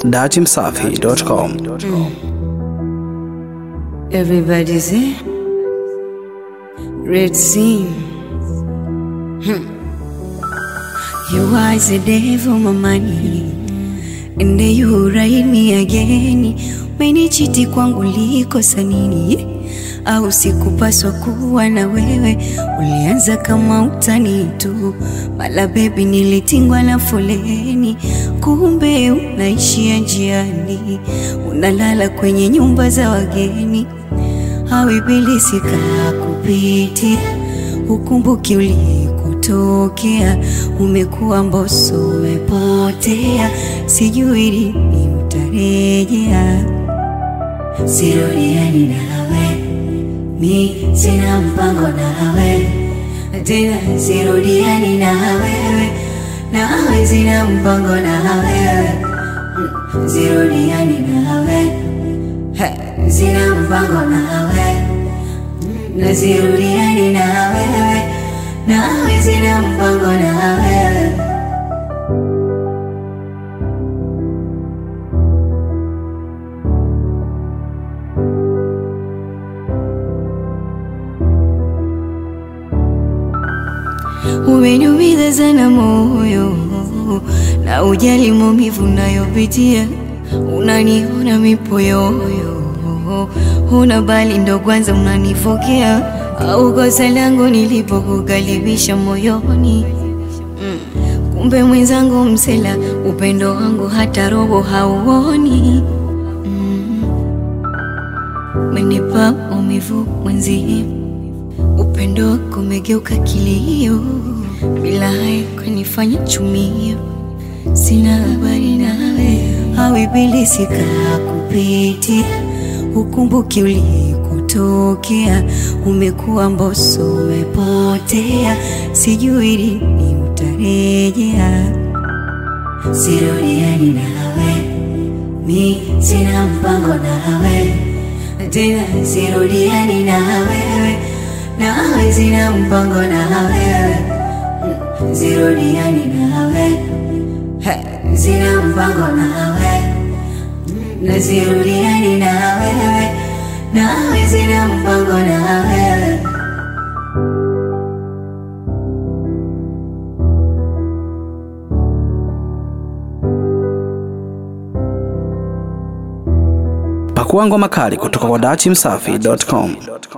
dachimsafi.com. Everybody's here. Red scene. Hmm. You was the devil, my money. And then you ride me again. Umenichiti kwangu likosa nini? Au sikupaswa kuwa na wewe? Ulianza kama utani tu, mala bebi, nilitingwa na foleni, kumbe unaishia njiani, unalala kwenye nyumba za wageni au ibilisi kakupitia, ukumbuki ulikotokea, umekuwa mboso, umepotea, sijui lini utarejea. Sirudiani nawe, mi sina mpango nawe tena, sirudiani na wewe, nawe sina mpango na wewe, Mm, sirudiani nawe He, sina mpango nawe na sirudiani na wewe, nawe sina mpango na wewe. Umeniumiza sana moyo na ujali maumivu nayopitia, unaniona mipoyoyo, una bali ndo kwanza unanifokea, au kosa langu nilipokukaribisha moyoni mm. Kumbe mwenzangu msela, upendo wangu hata robo hauoni mm. Umenipa maumivu mwenzie upendo wako umegeuka kilio, bila haya kunifanya chumio. Sina habari nawe, au ibilisi kakupitia, ukumbuki ulikotokea, umekuwa mboso, umepotea, sijui lini utarejea. Sirudiani nawe, mi sina mpango nawe tena, sirudiani na wewe, nawe sina mpango na wewe, Mm, sirudiani nawe, He, sina mpango nawe, Mm, na sirudiani na wewe, nawe sina mpango na wewe. Pakua ngoma kali kutoka kwa dachimsafi.com.